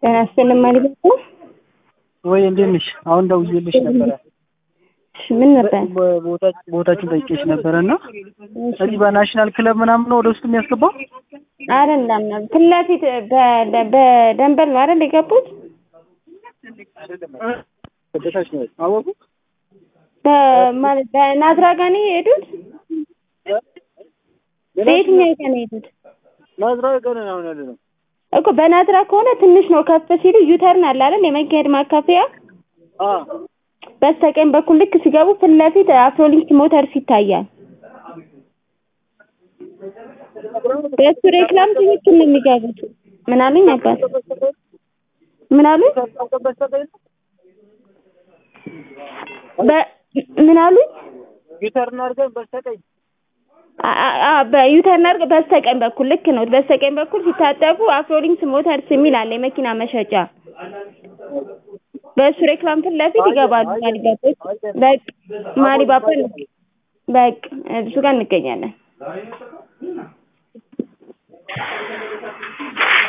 ጤና ይስጥልኝ ማለት ነው። ወይ እንዴት ነሽ? አሁን ደውዬልሽ ነበረ። እሺ ምን ነበር? ቦታ- ቦታችሁን ጠይቄሽ ነበረ እና እዚህ በናሽናል ክለብ ምናምን ነው ወደ ውስጥ የሚያስገባው? አይደለም ፊት ለፊት በ- በደንበል ነው አይደል የገቡት? በታች ነው አወቁ። በማለት በናዝራ ጋር ነው የሄዱት? በየትኛው ቀን ነው የሄዱት? ናዝራ ቀን አሁን ያለ ነው። እኮ በናዝራ ከሆነ ትንሽ ነው ከፍ ሲሉ ዩተርን አለ አይደል የመካሄድ ማካፈያ አ በስተቀኝ በኩል ልክ ሲገቡ ፊት ለፊት አፍሮሊንክ ሞተርስ ይታያል። በእሱ ሬክላም ትክክል ነው የሚገቡት። ምን አሉኝ አባት? ምን አሉኝ? በ- ምን አሉኝ? ዩተርን አድርገን በስተቀኝ አ- አ- አ- በዩተርን አድርገው በስተቀኝ በኩል ልክ ነው። በስተቀኝ በኩል ሲታጠፉ አፍሮሊንክስ ሞተርስ የሚል አለ የመኪና መሸጫ። በእሱ ሬክላም ፊት ለፊት ይገባሉ። ማሊባቦች በቃ ማሊባባ በቃ እሱ ጋር እንገኛለን።